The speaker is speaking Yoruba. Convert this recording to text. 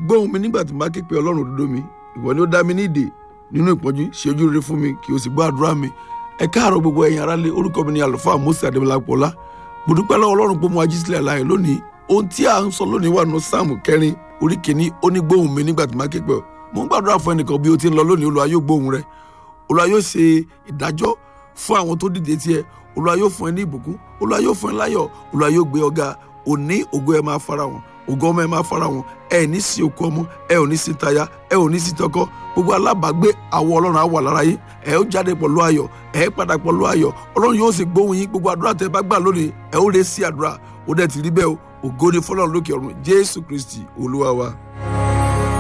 gbóhùn mi nígbà tí mo bá ké pe ọlọ́run òdodo mi ìwọ ni ó dá mi ní ìdè nínú ìpọ́njú ṣe ojú rere fún mi kí o sì gbọ́ àdúrà mi ẹ káàárọ̀ gbogbo ẹ̀yin aráalé orúkọ mi ni àlùfáà Mósè Adébọlápọ̀lá mo dúpẹ́ lọ́wọ́ ọlọ́run pé mo ají sílẹ̀ láàyè lónìí ohun tí à ń sọ lónìí wà nínú sáàmù kẹrin orí kìíní ó ní gbóhùn mi nígbà tí mo bá ké pe ọ mo ń gbàdúrà fún ẹnìkan bí o ti ń lọ lónìí Olúwa yóò gbóhùn rẹ Olúwa yóò ṣe ìdájọ́ fún àwọn tó dìde tiẹ̀ Olúwa yóò fún ẹ ní ìbùkún Olúwa yóò fún ẹ láyọ̀ Olúwa yóò gbé ọ̀gá òní ògo ẹ máa fara wọn ògo ọmọ ẹ máa fara wọn ẹ ní sí okú ọmọ ẹ ò ní sí táyà ẹ ò ní sí tọkọ gbogbo alábàágbé àwọ Ọlọ́run á wà lára yín ẹ ó jáde pẹ̀lú ayọ̀ ẹ padà pẹ̀lú ayọ̀ Ọlọ́run yóò sì gbóhùn yín gbogbo àdúrà tẹ bá gbà lónìí ẹ ó lè sí àdúrà ó dẹ̀ ti rí bẹ́ẹ̀ o ògo ni fọ́lọ́run lókè ọ̀run Jésù Kristi Olúwa wa.